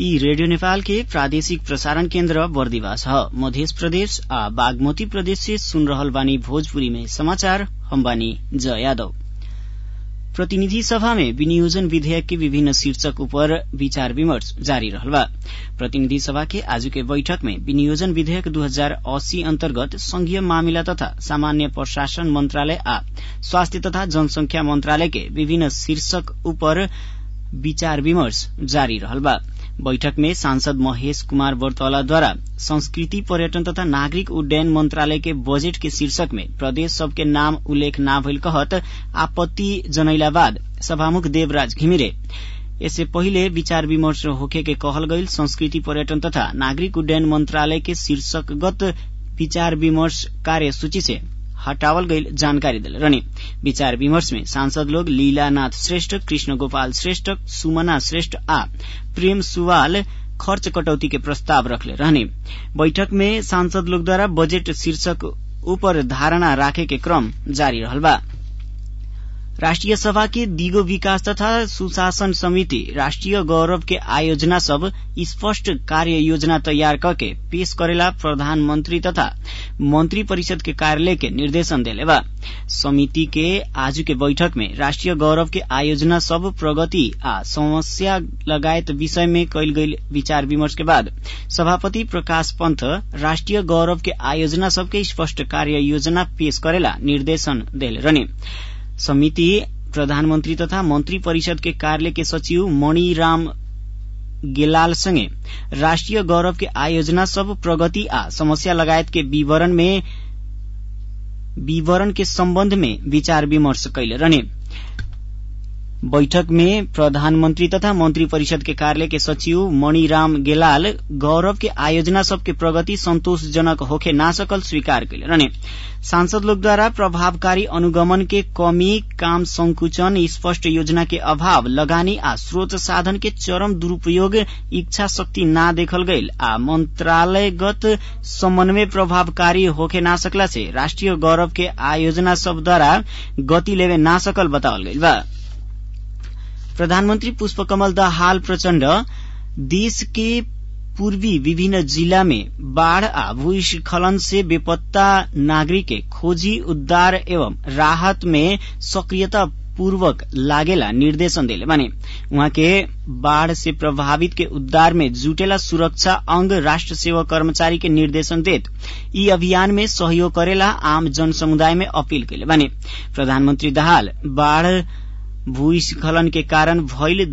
यी रेडियो नेपाल के प्रादेशिक प्रसारण केन्द्र बर्दिवास ह मध्य प्रदेश आ बागमती प्रदेश से सुन रहल बानी भोजपुरी में समाचार हम बानी जय यादव प्रतिनिधि सभा में विनियोजन विधेयक के विभिन्न शीर्षक ऊपर विचार विमर्श जारी रहल बा प्रतिनिधि सभा के आज के बैठक में विनियोजन विधेयक 2080 अन्तर्गत संघीय मामिला तथा सामान्य प्रशासन मन्त्रालय आ स्वास्थ्य तथा जनसंख्या मन्त्रालय के विभिन्न शीर्षक ऊपर विचार विमर्श जारी रहल बा बैठक में सांसद महेश कुमार बर्तौलाद्वारा संस्कृति पर्यटन तथा नागरिक उड्डयन मंत्रालय के बजेट के शीर्षक में प्रदेश सबके नाम उल्लेख ना भइल कहत आपत्ति जनैला बाद सभामुख देवराज घिमिरे यससे पहिले विचार विमर्श होखे के कहल गईल संस्कृति पर्यटन तथा नागरिक उड्डयन मंत्रालय के शीर्षकगत विचार विमर्श कार्यसूची से हटावल गईल जानकारी दिल रहने विचार विमर्श में सांसद लोग लीलानाथ श्रेष्ठ कृष्ण गोपाल श्रेष्ठ सुमना श्रेष्ठ आ प्रेम सुवाल खर्च कटौती के प्रस्ताव रखले रहने बैठक में सांसद लोग द्वारा बजेट शीर्षक ऊपर धारणा राखे के क्रम जारी रहल बा राष्ट्रिय सभा के दिगो विकास तथा सुशासन समिति राष्ट्रिय गौरव के आयोजना सब स्पष्ट कार्य योजना तैयार करके पेश करेला प्रधानमंत्री तथा मंत्री परिषद के कार्यालय के निर्देशन देले बा समिति के आज के बैठक में राष्ट्रिय गौरव के आयोजना सब प्रगति आ समस्या लगायत विषय में कैल गई विचार विमर्श के बाद सभापति प्रकाश पंत राष्ट्रिय गौरव के आयोजना सबके स्पष्ट कार्य योजना पेश करेला निर्देशन देले रहने समिति प्रधानमन्त्री तथा मन्त्री परिषद के कार्यालय के सचिव मणिराम गेलाल संगे राष्ट्रिय गौरव के आयोजना सब प्रगति आ समस्या लगायत के विवरण में विवरण के सम्बन्ध में विचार विमर्श कैले रहने बैठक में प्रधानमन्त्री तथा मन्त्री परिषद के कार्यालय के सचिव मणिराम गेलाल गौरव के आयोजना सबके प्रगति संतोषजनक होखे ना सकल स्वीकार कैले रहने सांसद लोग द्वारा प्रभावकारी अनुगमन के कमी काम संकुचन स्पष्ट योजना के अभाव लगानी आ स्रोत साधन के चरम दुरूपयोग इच्छा शक्ति ना देखल गईल आ मंत्रालयगत समन्वय प्रभावकारी होखे ना सकला से राष्ट्रिय गौरव के आयोजना सब द्वारा गति लेवे ना सकल बतावल गईल बा प्रधानमन्त्री पुष्पकमल दाहाल प्रचण्ड देश के पूर्वी विभिन्न जिला में बाढ़ आ भूस्खलन से बेपत्ता नागरिक के खोजी उद्धार एवं राहत में सक्रियता पूर्वक लागेला निर्देशन देले बाने उहाँ के बाढ़ से प्रभावित के उद्धार में जुटेला सुरक्षा अंग राष्ट्र सेवा कर्मचारी के निर्देशन देत ई अभियान में सहयोग करेला आम जन समुदाय में अपील कैले बाने प्रधानमन्त्री दाहाल बाढ़ भूस्खलन के कारण भइल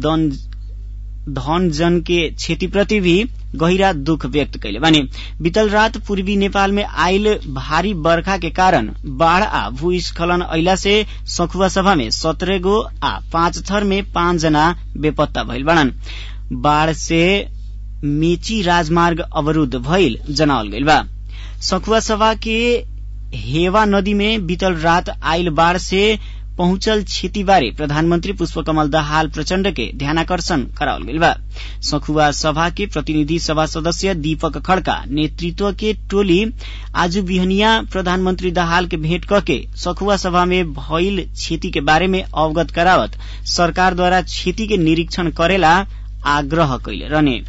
धन जन के क्षतिप्रति भी गहिरा दुख व्यक्त कैले बानी बीतल रात पूर्वी नेपाल में आयल भारी बर्खा के कारण बाढ़ आ भूस्खलन अइला से सखुवा सभा में सत्रह गो आ पाँच थर में पाँच जना बेपत्ता भइल बाड़न बाढ़ से मेची राजमार्ग अवरूद्ध भइल जनावल गइल बा सखुवा सभा के हेवा नदी में बीतल रात आयल बाढ़ से पहुंचल क्षति बारे प्रधानमन्त्री पुष्पकमल दाहाल प्रचण्ड के ध्यानाकर्षण करावल गइल बा सखुवा सभा के प्रतिनिधि सभा सदस्य दीपक खड़का नेतृत्व के टोली आज बिहनिया प्रधानमन्त्री दाहाल के भेंट करके सखुवा सभा में भइल क्षति के बारे में अवगत करावत सरकार द्वारा क्षति के निरीक्षण करेला आग्रह कैले रहने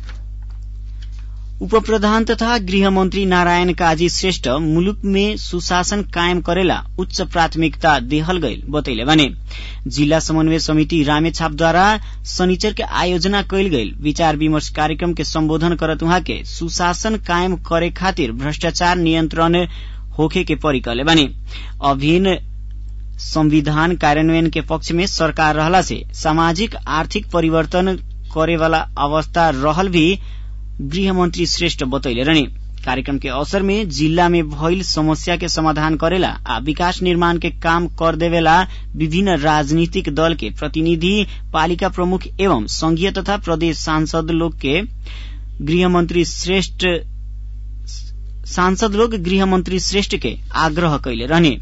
उप प्रधान तथा गृहमन्त्री नारायण काजी श्रेष्ठ मुलुक में सुशासन कायम करेला उच्च प्राथमिकता देहल गईल बतैले भने जिल्ला समन्वय समिति रामेछापद्वारा शनिचर के आयोजना कैल गईल विचार विमर्श कार्यक्रम के सम्बोधन करत उहाँ के सुशासन कायम करे खातिर भ्रष्टाचार नियन्त्रण होखे के परी कहले भने अभिन्न संविधान कार्यान्वयन के पक्ष में सरकार रहला से सामाजिक आर्थिक परिवर्तन करेवाला अवस्था रहल भी गृहमन्त्री श्रेष्ठ बतैले रहने कार्यक्रम के अवसर में जिल्ला में भइल समस्या के समाधान करेला आ विकास निर्माण के काम कर देवेला विभिन्न राजनीतिक दल के प्रतिनिधि पालिका प्रमुख एवं संघीय तथा प्रदेश सांसद लोग के गृहमन्त्री श्रेष्ठ सांसद लोग गृहमन्त्री श्रेष्ठ के आग्रह कैले रहने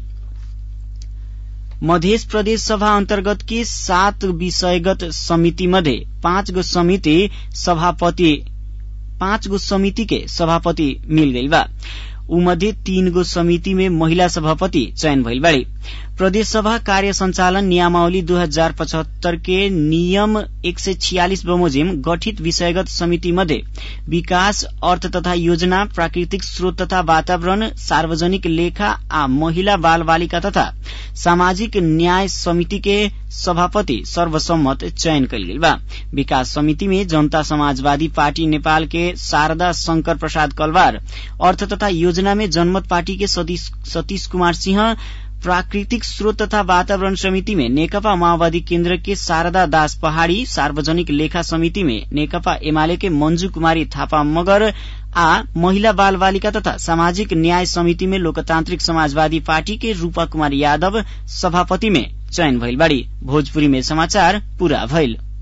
मध्य प्रदेश सभा अन्तर्गत की सात विषयगत समिति मध्ये पाँच गो समिति सभापति पाँच गो समिति के सभापति मिल गई बा ऊ मध्ये तीन गो समिति में महिला सभापति चयन भइल बाड़ी प्रदेश सभा कार्य संचालन नियमावली दू हजार पचहत्तर के नियम एक सय छियालिस बमोजिम गठित विषयगत समिति मध्ये विकास अर्थ तथा योजना प्राकृतिक स्रोत तथा वातावरण सार्वजनिक लेखा आ महिला बाल बालिका तथा सामाजिक न्याय समिति के सभापति सर्वसम्मत चयन कयल गेल बा विकास समिति में जनता समाजवादी पार्टी नेपाल के शारदा शंकर प्रसाद कलवार अर्थ तथा योजना में जनमत पार्टी के सतीश कुमार सिंह प्राकृतिक स्रोत तथा वातावरण समिति में नेकपा माओवादी केन्द्र के शारदा दास पहाड़ी सार्वजनिक लेखा समिति में नेकपा एमाले के मंजू कुमारी थापा मगर आ महिला बाल बालिका तथा सामाजिक न्याय समिति में लोकतांत्रिक समाजवादी पार्टी के रूपा कुमार यादव सभापति में चयन भइल बाड़ी भोजपुरी में समाचार पूरा भइल